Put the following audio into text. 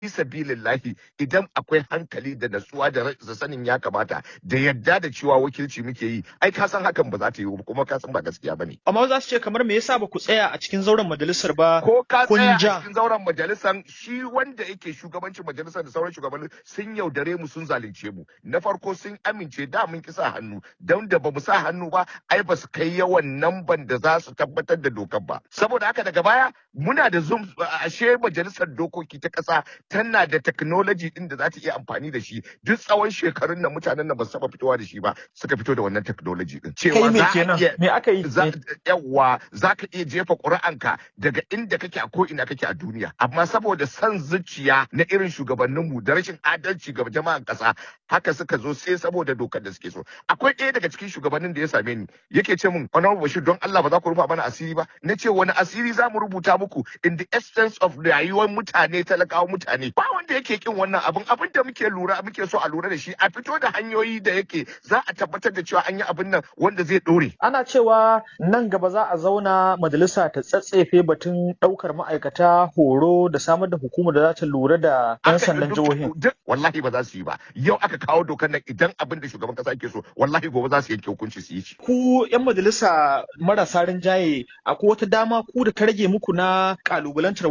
sabilillahi idan akwai hankali da natsuwa da ra- sanin ya kamata da yadda da cewa wakilci muke yi ai ka san hakan ba za ta yi ba kuma ka san ba gaskiya bane Amma za su ce kamar me yasa ba ku tsaya a cikin zauren majalisar ba ko ka kun tsaya a ja. cikin zauren majalisar shi wanda yake shugabancin majalisar da sauran shugabanni sun yaudare mu sun zalunce mu na farko sun amince da mun ki sa hannu don da bamu sa hannu ba ai ba su kai yawan namban da za su tabbatar da dokar ba saboda haka daga baya muna da zoom ashe majalisar dokoki ta kasa tana da technology din da za ta iya amfani da shi duk tsawon shekarun nan mutanen nan ba su taba fitowa da shi ba suka fito da wannan technology din Kai cewa me za a kenan? iya Me aka yi? za Me- yawa za ka iya jefa ƙuri'anka daga inda kake a ko ina kake a duniya amma saboda son zuciya na irin shugabanninmu da rashin adalci ga jama'an ƙasa haka suka zo sai saboda dokar da suke so akwai ɗaya daga cikin shugabannin da ya same ni yake ce min honorable bashir don Allah ba za ku rufa mana asiri ba na ce wani asiri za mu rubuta muku in the essence of rayuwar mutane talakawa mutane ba wanda yake kin wannan abin abin da muke lura muke so a lura da shi a fito da hanyoyi da yake za a tabbatar da cewa an yi abin nan wanda zai ɗore Ana cewa nan gaba za a zauna majalisa ta tsatsefe batun ɗaukar ma'aikata horo da samar da hukumar da za ta lura da 'yan aka sandan duk jihohin. duk wallahi ba za su yi ba yau aka kawo dokar nan idan abin da shugaban kasa yake so wallahi gobe za su yanke hukunci su yi shi Ku 'yan majalisa marasa rinjaye akwai wata dama ku da ta rage muku na ƙalubalantar